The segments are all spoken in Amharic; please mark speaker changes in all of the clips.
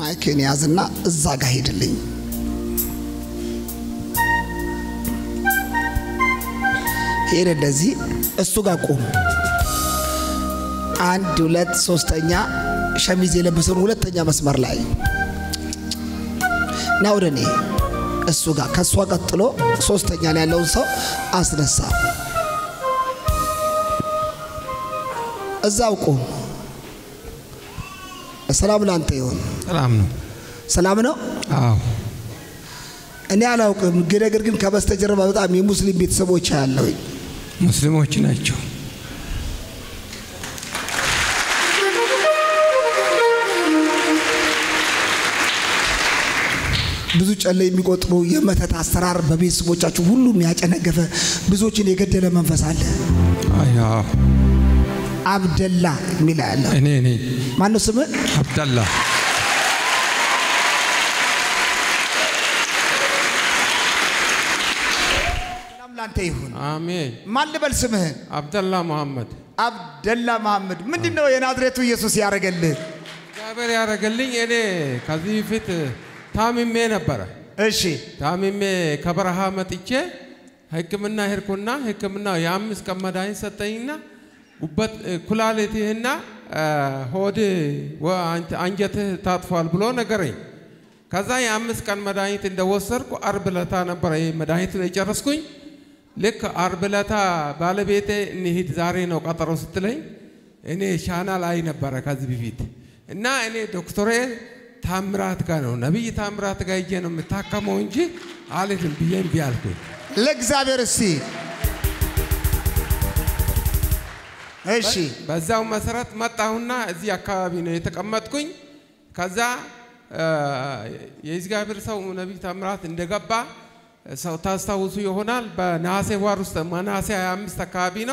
Speaker 1: ማይክን ያዝና እዛ ጋር ሄድልኝ። ሄደ እንደዚህ እሱ ጋር ቆም። አንድ ሁለት ሶስተኛ ሸሚዝ የለበሰውን ሁለተኛ መስመር ላይ ና ወደ እኔ እሱ ጋር ከእሷ ቀጥሎ ሶስተኛ ላይ ያለውን ሰው አስነሳ። እዛው ቆም። ሰላም ላንተ ይሁን።
Speaker 2: ሰላም ነው።
Speaker 1: ሰላም ነው።
Speaker 2: አዎ
Speaker 1: እኔ አላውቅም፣ ግን ነገር ግን ከበስተጀርባ በጣም የሙስሊም ቤተሰቦች ያለውኝ
Speaker 2: ሙስሊሞች ናቸው።
Speaker 1: ብዙ ጨለ የሚቆጥሩ የመተት አሰራር በቤተሰቦቻችሁ ሁሉም ያጨነገፈ ብዙዎችን የገደለ መንፈስ አለ።
Speaker 2: አይ አዎ
Speaker 1: አብደላ የሚል ያለ
Speaker 2: እኔ እኔ
Speaker 1: ማነው ስምህ?
Speaker 2: አብዳላ
Speaker 1: ሰላም ላንተ ይሁን።
Speaker 2: አሜን።
Speaker 1: ማን ልበል ስምህን?
Speaker 2: አብደላ መሐመድ
Speaker 1: አብደላ መሐመድ። ምንድን ነው የናዝሬቱ ኢየሱስ ያደረገልህ?
Speaker 2: እግዚአብሔር ያደረገልኝ እኔ ከዚህ በፊት ታምሜ ነበረ።
Speaker 1: እሺ
Speaker 2: ታምሜ ከበረሃ መጥቼ ሕክምና ሄድኩና ሕክምና የአምስት ቀን መድኃኒት ሰጠኝና ጉበት ኩላሊትህና ሆድ አንጀትህ ታጥፏል ብሎ ነገረኝ። ከዛ የአምስት ቀን መድኃኒት እንደወሰድኩ አርብ ለታ ነበረ ይህ መድኃኒት የጨረስኩኝ። ልክ አርብ ለታ ባለቤቴ እንሂድ ዛሬ ነው ቀጠሮ ስትለኝ እኔ ሻና ላይ ነበረ ከዚህ በፊት እና እኔ ዶክተሬ ታምራት ጋር ነው ነቢይ ታምራት ጋር ሄጄ ነው የምታከመው እንጂ አልሄድም ብዬ እምቢ አልኩኝ።
Speaker 1: ለእግዚአብሔር እስቲ እሺ
Speaker 2: በዛው መሰረት መጣሁና እዚህ አካባቢ ነው የተቀመጥኩኝ። ከዛ የእግዚአብሔር ሰው ነቢይ ታምራት እንደገባ ሰው ታስታውሱ ይሆናል። በነሐሴ ወር ውስጥ ነሐሴ 25 አካባቢ ነው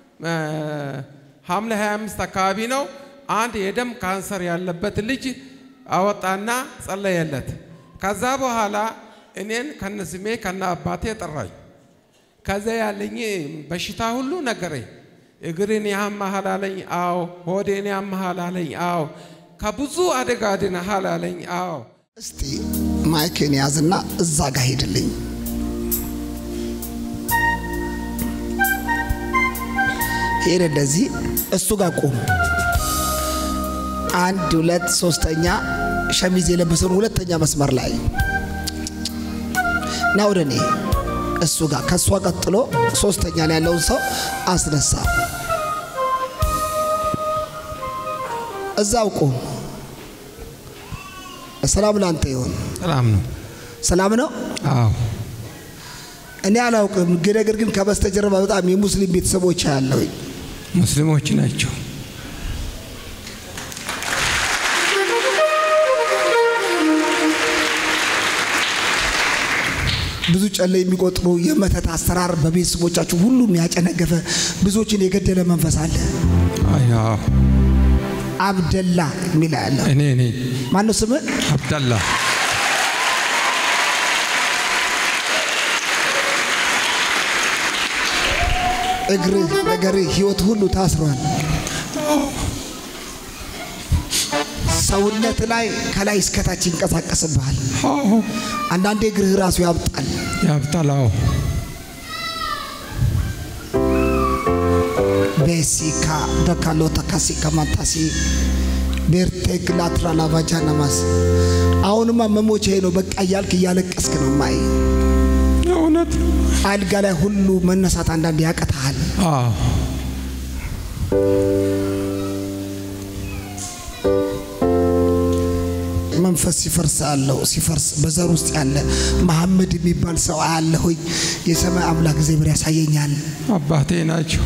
Speaker 2: ሐምሌ 25 አካባቢ ነው አንድ የደም ካንሰር ያለበት ልጅ አወጣና ጸለየለት። ከዛ በኋላ እኔን ከነስሜ ከነ አባቴ ጠራኝ። ከዛ ያለኝ በሽታ ሁሉ ነገረኝ። እግርን ያመሃል አለኝ። አዎ። ሆዴን ያመሃል አለኝ። አዎ። ከብዙ አደጋ ድነሃል አለኝ። አዎ።
Speaker 1: እስቲ ማይክን ያዝና እዛ ጋር ሄድልኝ። ሄደ እንደዚህ እሱ ጋር ቆም። አንድ ሁለት ሶስተኛ ሸሚዝ የለበሰውን ሁለተኛ መስመር ላይ ና ወደ እኔ እሱ ጋር ከእሷ ቀጥሎ ሶስተኛ ላይ ያለውን ሰው አስነሳ። እዛው ቆም። ሰላም ላንተ ይሁን።
Speaker 2: ሰላም ነው።
Speaker 1: ሰላም ነው።
Speaker 2: አዎ
Speaker 1: እኔ አላውቅም፣ ግን ነገር ግን ከበስተጀርባ በጣም የሙስሊም ቤተሰቦች ያለውኝ
Speaker 2: ሙስሊሞች ናቸው።
Speaker 1: ብዙ ጨለ የሚቆጥሩ የመተት አሰራር በቤተሰቦቻችሁ ሁሉም ያጨነገፈ ብዙዎችን የገደለ መንፈስ አለ።
Speaker 2: አይ አዎ
Speaker 1: አብደላ የሚል ያለ
Speaker 2: እኔ እኔ
Speaker 1: ማነው ስምህ?
Speaker 2: አብዳላ
Speaker 1: እግርህ፣ ነገርህ፣ ህይወት ሁሉ ታስሯል። ሰውነት ላይ ከላይ እስከታች ይንቀሳቀስብሃል።
Speaker 2: አዎ
Speaker 1: አንዳንዴ እግርህ ራሱ ያብጣል።
Speaker 2: ያብዳል። አዎ
Speaker 1: ቤሲካ ደካሎታ ካሲካ ማታሲ ቤርቴክ ላትራ ላቫጃ ነማስ አሁንማ መሞቻዬ ነው በቃ እያልክ እያለቀስክ ነው ማይ
Speaker 2: እውነት ነው።
Speaker 1: አልጋ ላይ ሁሉ መነሳት አንዳንድ ያቀታሃል።
Speaker 2: አዎ
Speaker 1: መንፈስ ሲፈርስ አለው ሲፈርስ በዘር ውስጥ ያለ መሐመድ የሚባል ሰው አያለሁኝ። የሰማይ አምላክ እግዚአብሔር ያሳየኛል።
Speaker 2: አባቴ ናቸው።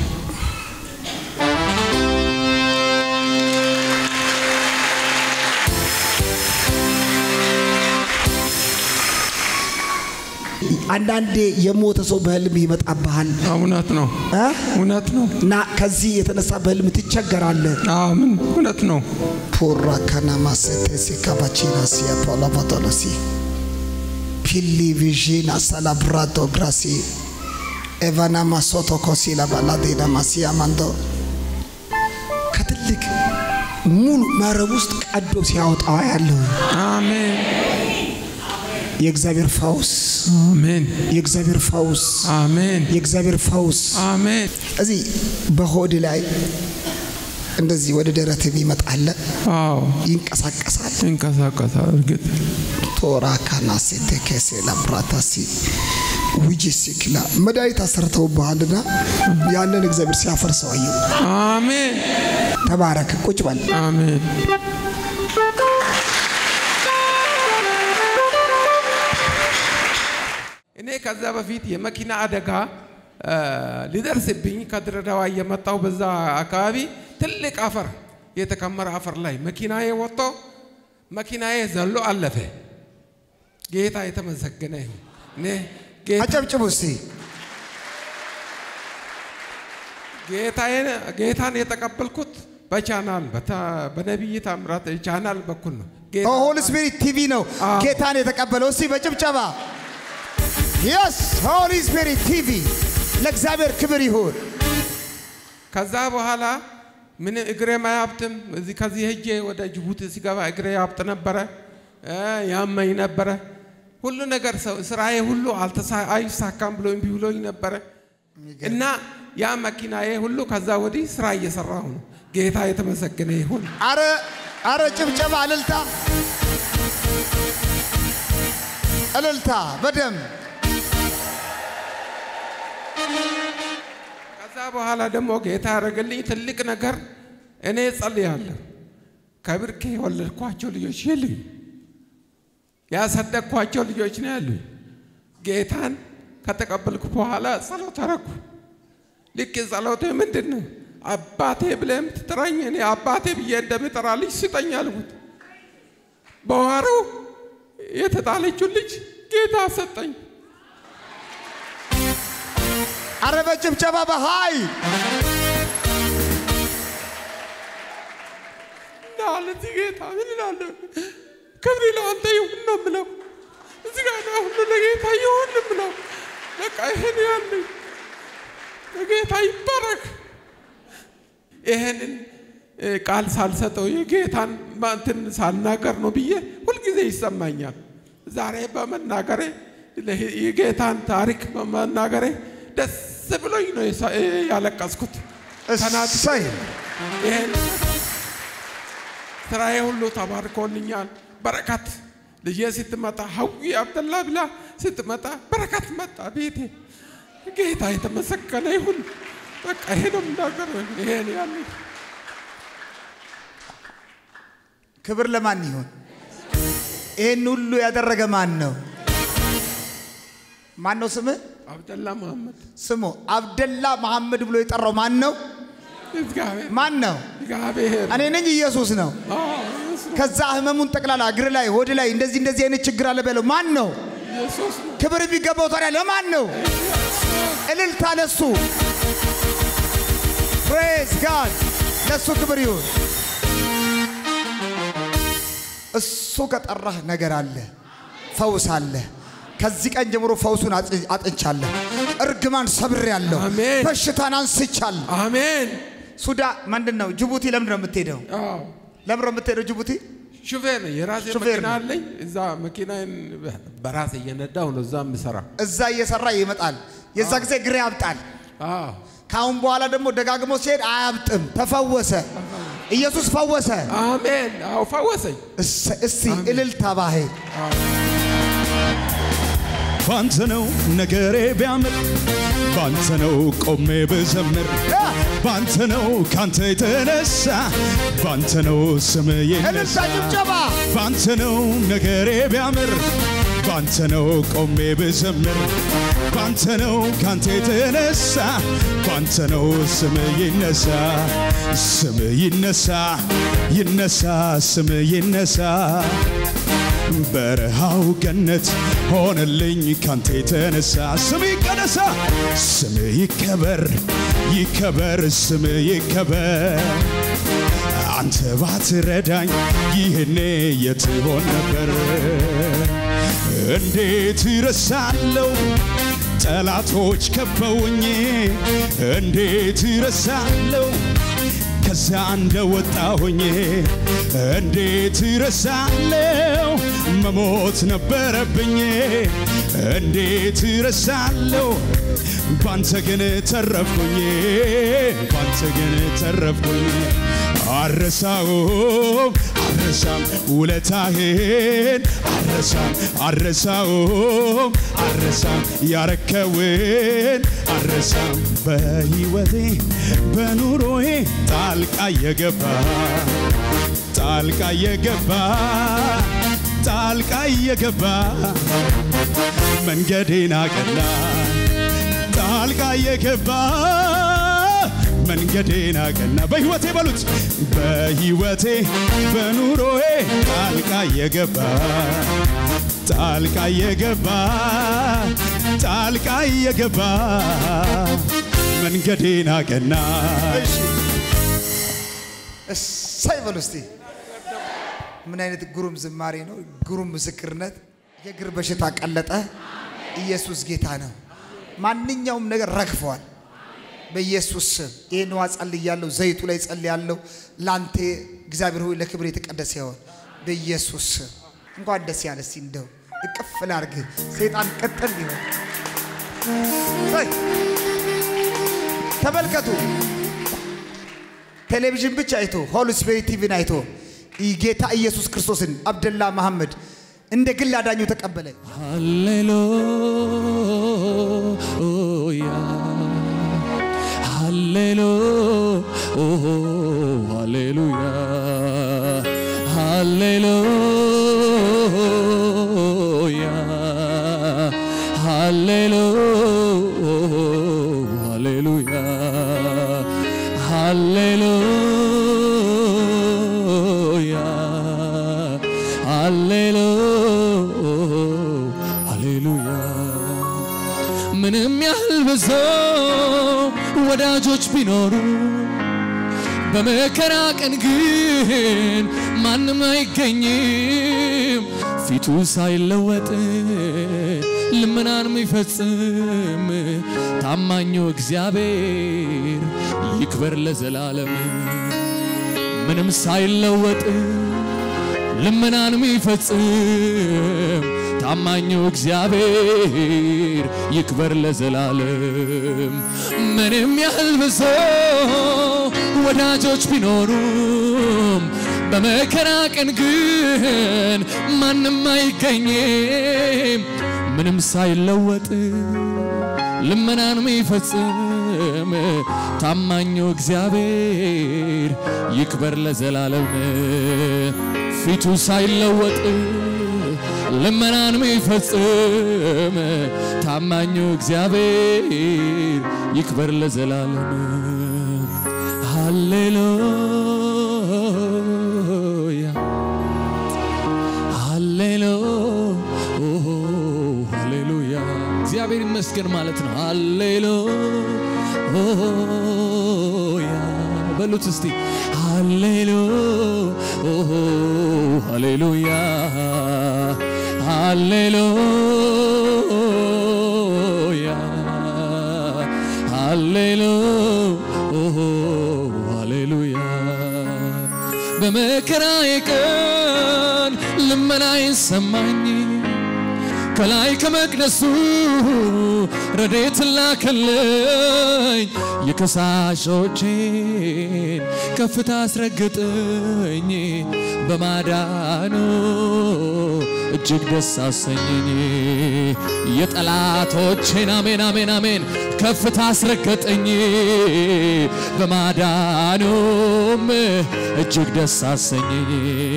Speaker 1: አንዳንዴ የሞተ ሰው በህልም ይመጣብሃል
Speaker 2: እውነት ነው።
Speaker 1: እ?
Speaker 2: እውነት ነው።
Speaker 1: እና ከዚህ የተነሳ በህልም ትቸገራለህ።
Speaker 2: አዎ ምን እውነት ነው።
Speaker 1: ፖራ ካናማሴቴሲ ካባቺናሲ አፖላቫቶሎሲ ፒሊ ቪዥና ሳላብራቶ ግራሲ ኤቫናማ ሶቶ ኮሲላ ባላዴና ማሲያ ማንዶ ከትልቅ ሙሉ መረብ ውስጥ ቀዶ ሲያወጣው ያለው
Speaker 2: አሜን
Speaker 1: የእግዚአብሔር ፈውስ
Speaker 2: አሜን
Speaker 1: የእግዚአብሔር ፈውስ
Speaker 2: አሜን
Speaker 1: የእግዚአብሔር ፈውስ
Speaker 2: አሜን
Speaker 1: እዚህ በሆድ ላይ እንደዚህ ወደ ደረት የሚመጣለ
Speaker 2: አዎ
Speaker 1: ይንቀሳቀሳል።
Speaker 2: ይንቀሳቀሳል እርግጥ
Speaker 1: ቶራ ካናሴ ተከሴ ላብራታሲ ውጂ ሲክላ መድኃኒት አሰርተውብሃልና ያንን እግዚአብሔር ሲያፈርሰው አየሁ።
Speaker 2: አሜን
Speaker 1: ተባረክ። ቁጭ በል።
Speaker 2: አሜን እኔ ከዛ በፊት የመኪና አደጋ እ፣ ሊደርስብኝ ከድሬዳዋ እየመጣው በዛ አካባቢ ትልቅ አፈር የተከመረ አፈር ላይ መኪናዬ ወጥቶ መኪናዬ ዘሎ አለፈ። ጌታ የተመሰገነ ይሁን። እኔ ጌታ
Speaker 1: አጨብጭቡ እስቲ።
Speaker 2: ጌታዬን ጌታን የተቀበልኩት በቻናል በታ- በነቢይ ታምራት ቻናል በኩል ነው። ጌታ
Speaker 1: ሆሊ ስፒሪት ቲቪ ነው
Speaker 2: አዎ።
Speaker 1: ጌታን የተቀበለው። እስቲ በጭብጨባ የስ ሆሊ ስፒሪት ቲቪ ለእግዚአብሔር ክብር ይሁን።
Speaker 2: ከዛ በኋላ ምን እግሬ ማያብጥም። እዚህ ከዚህ ሄጄ ወደ ጅቡቲ ሲገባ እግሬ ያብጥ ነበረ፣ እ፣ ያመኝ ነበረ። ሁሉ ነገር ሰው ስራዬ ሁሉ አልተሳ- አይሳካም ብሎ እምቢ ብሎኝ ነበረ እና ያ መኪናዬ ሁሉ ከዛ ወዲህ ስራ እየሰራሁ ነው። ጌታ የተመሰገነ ይሁን።
Speaker 1: አረ አረ ጭብጨባ፣ እልልታ፣ እልልታ በደም
Speaker 2: ከዛ በኋላ ደግሞ ጌታ ያደረገልኝ ትልቅ ነገር እኔ ጸልያለሁ። ከብርኬ የወለድኳቸው ልጆች የሉኝ፣ ያሳደግኳቸው ልጆች ነው ያሉኝ። ጌታን ከተቀበልኩ በኋላ ጸሎት አረኩ። ልክ ጸሎቴ ምንድን ነው? አባቴ ብለህ የምትጠራኝ እኔ አባቴ ብዬ እንደምጠራ ልጅ ስጠኝ አልኩት። በዋሩ የተጣለችው ልጅ ጌታ ሰጠኝ።
Speaker 1: አረ በጭብጨባ በኃይል
Speaker 2: ለዚህ ጌታ ምን እላለሁ? ክብር ለአንተ ይሁን ነው የምለው። እዚህ ጋር ነው ሁሉ ለጌታ ይሁን የምለው። በቃ ይሄን ያለኝ ለጌታ ይባረክ። ይሄንን እ፣ ቃል ሳልሰጠው የጌታን እንትን ሳልናገር ነው ብዬ ሁልጊዜ ይሰማኛል። ዛሬ በመናገሬ ለህ- የጌታን ታሪክ በመናገሬ ደስ ብሎኝ ነው የሳ- ያለቀስኩት። ተናድጄ
Speaker 1: እሰይ
Speaker 2: ይሄን ስራዬ ሁሉ ተባርኮልኛል። በረከት ልጄ ስትመጣ ሀዊ አብደላ ብላ ስትመጣ በረከት መጣ ቤቴ። ጌታ የተመሰገነ ይሁን። በቃ ይሄ ነው የምናገረው። ይሄን ያለ
Speaker 1: ክብር ለማን ይሁን? ይህን ሁሉ ያደረገ ማን ነው? ማን ነው ስምህ?
Speaker 2: አብደላ መሐመድ
Speaker 1: ስሙ አብደላ መሐመድ ብሎ የጠራው ማን ነው?
Speaker 2: እግዚአብሔር
Speaker 1: ማን ነው?
Speaker 2: እግዚአብሔር
Speaker 1: እኔ ነኝ። ኢየሱስ ነው።
Speaker 2: አዎ፣ ኢየሱስ ነው።
Speaker 1: ከዛ ህመሙን ጠቅላላ እግር ላይ ሆድ ላይ እንደዚህ እንደዚህ አይነት ችግር አለ በለው። ማን ነው?
Speaker 2: ኢየሱስ ነው።
Speaker 1: ክብር የሚገባው ታዲያ ለማን ነው? እልልታ ለሱ። ፕሬዝ ጋድ ለሱ ክብር ይሁን። እሱ ከጠራህ ነገር አለ፣ ፈውስ አለ። ከዚህ ቀን ጀምሮ ፈውሱን አጽ- አጥንቻለሁ። እርግማን ሰብሬያለሁ።
Speaker 2: አሜን።
Speaker 1: በሽታን አንስቻለሁ።
Speaker 2: አሜን።
Speaker 1: ሱዳ ምንድን ነው? ጅቡቲ ለምንድን ነው የምትሄደው?
Speaker 2: አዎ
Speaker 1: ለምንድን ነው የምትሄደው ጅቡቲ?
Speaker 2: ሹፌር ነው። የራሴ
Speaker 1: ሹፌር
Speaker 2: መኪና
Speaker 1: ነው።
Speaker 2: አለኝ። እዛ መኪናዬን በራሴ እየነዳሁ ነው እዛ የምሰራ።
Speaker 1: እዛ እየሰራ ይመጣል። የዛ ጊዜ ግሬ ያብጣል።
Speaker 2: አዎ
Speaker 1: ከአሁን በኋላ ደግሞ ደጋግሞ ሲሄድ አያብጥም። ተፈወሰ። ኢየሱስ ፈወሰ።
Speaker 2: አሜን። አዎ ፈወሰኝ።
Speaker 1: እሰ- እስቲ እልልታ ባህል
Speaker 3: ባንተ ነው ነገሬ ቢያምር፣ ባንተ ነው ቆሜ ብዘምር፣ ባንተ ነው ካንተ የተነሳ፣ ባንተ ነው ስም
Speaker 1: እልልታ
Speaker 3: ይነሳ።
Speaker 1: ጭብጨባ
Speaker 3: ባንተ ነው ነገሬ ቢያምር፣ ባንተ ነው ቆሜ ብዘምር፣ ባንተ ነው ካንተ የተነሳ፣ ባንተ ነው ስም ይነሳ፣ ስም ይነሳ፣ ይነሳ፣ ስም ይነሳ። በረሃው ገነት ሆነልኝ ካንተ የተነሳ ስም ይቀደሳ ስም ይከበር ይከበር ስም ይከበር አንተ ባትረዳኝ ይህኔ የት ሆን ነበር እንዴት ረሳለው ጠላቶች ከበውኝ እንዴት ረሳለው ከዚያ እንደወጣሁኝ እንዴት ረሳለው መሞት ነበረብኝ እንዴት ረሳለው ባንተ ግን ተረፍኩኝ ባንተ ግን ተረፍኩኝ አረሳውም አረሳም ውለታህን አረሳም አረሳውም አረሳም ያረከውን አረሳም በሕይወቴ በኑሮዬ ጣልቃ የገባ ጣልቃ የገባ ጣልቃ የገባ መንገዴን አቀና ጣልቃ የገባ መንገዴን አቀና በሕይወቴ በሉት በሕይወቴ በኑሮዬ ጣልቃ የገባ ጣልቃ የገባ ጣልቃ የገባ መንገዴን አቀና
Speaker 1: እሺ እሰይ በሉ እስቲ። ምን አይነት ግሩም ዝማሬ ነው! ግሩም ምስክርነት። የእግር በሽታ ቀለጠ። ኢየሱስ ጌታ ነው። ማንኛውም ነገር ረግፈዋል። በኢየሱስ ስም ይህን ዋ ጸልያለሁ። ዘይቱ ላይ ጸልያለሁ። ላንተ እግዚአብሔር ሆይ ለክብር የተቀደሰ ይሆን በኢየሱስ ስም። እንኳን ደስ ያለ እስቲ እንደው እቅፍ ላርግ። ሰይጣን ቅጥል ይሆን። እሰይ! ተመልከቱ። ቴሌቪዥን ብቻ አይቶ ሆሊ ስፒሪት ቲቪን አይቶ ጌታ ኢየሱስ ክርስቶስን አብደላ መሐመድ እንደ ግል አዳኙ ተቀበለ።
Speaker 3: ሃሌሉያ ሃሌሉያ ሃሌሉያ ሃሌሉያ ሃሌሉያ ሃሌሉያ ምንም ያህል ብዙ ወዳጆች ቢኖሩ በመከራ ቀን ግን ማንም አይገኝም ፊቱ ሳይለወጥ ልመናን የሚፈጽም ታማኙ እግዚአብሔር ይክበር ለዘላለም ምንም ሳይለወጥ ልመናን የሚፈጽም ታማኙ እግዚአብሔር ይክበር ለዘላለም ምንም ያህል ብዙ ወዳጆች ቢኖሩም በመከራ ቀን ግን ማንም አይገኝም ምንም ሳይለወጥ ልመናን የሚፈጽም ታማኙ እግዚአብሔር ይክበር ለዘላለም ፊቱ ሳይለወጥ ልመናን የሚፈጽም ታማኙ እግዚአብሔር ይክበር ለዘላለም ሃሌሉያ ሃሌሉያ እግዚአብሔር ይመስገን ማለት ነው። ሃሌሉያ በሉት እስቲ ሃሌሉ ሃሌሉያ ሃሌሉያ ሃሌሉ ሃሌሉያ በመከራዬ ቀን ልመናዬን ሰማኝ ከላይ ከመቅደሱ ረዴት ላከለኝ የከሳሾቼን ከፍታ አስረግጠኝ በማዳኑ እጅግ ደስ አሰኘኝ የጠላቶቼን አሜን አሜን አሜን ከፍታ አስረገጠኝ በማዳኑም እጅግ ደስ አሰኘኝ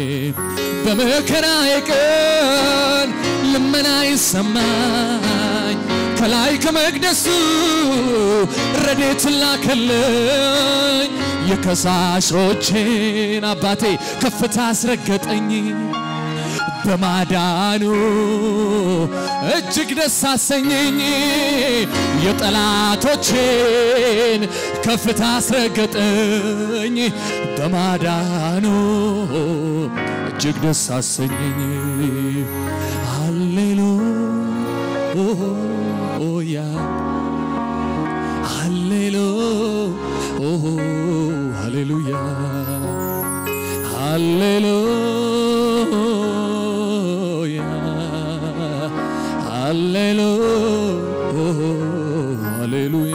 Speaker 3: በመከራዬ ቀን ልመና ይሰማኝ ከላይ ከመቅደሱ ረዴት ላከለኝ የከሳሾቼን አባቴ ከፍታ አስረገጠኝ በማዳኑ እጅግ ደስ አሰኘኝ የጠላቶቼን ከፍታ አስረገጠኝ በማዳኑ እጅግ ደስ አሰኘኝ ሃሌሉያ ሃሌሉ ሃሌሉያ
Speaker 4: ሃሌሉያ ሃሌሉያ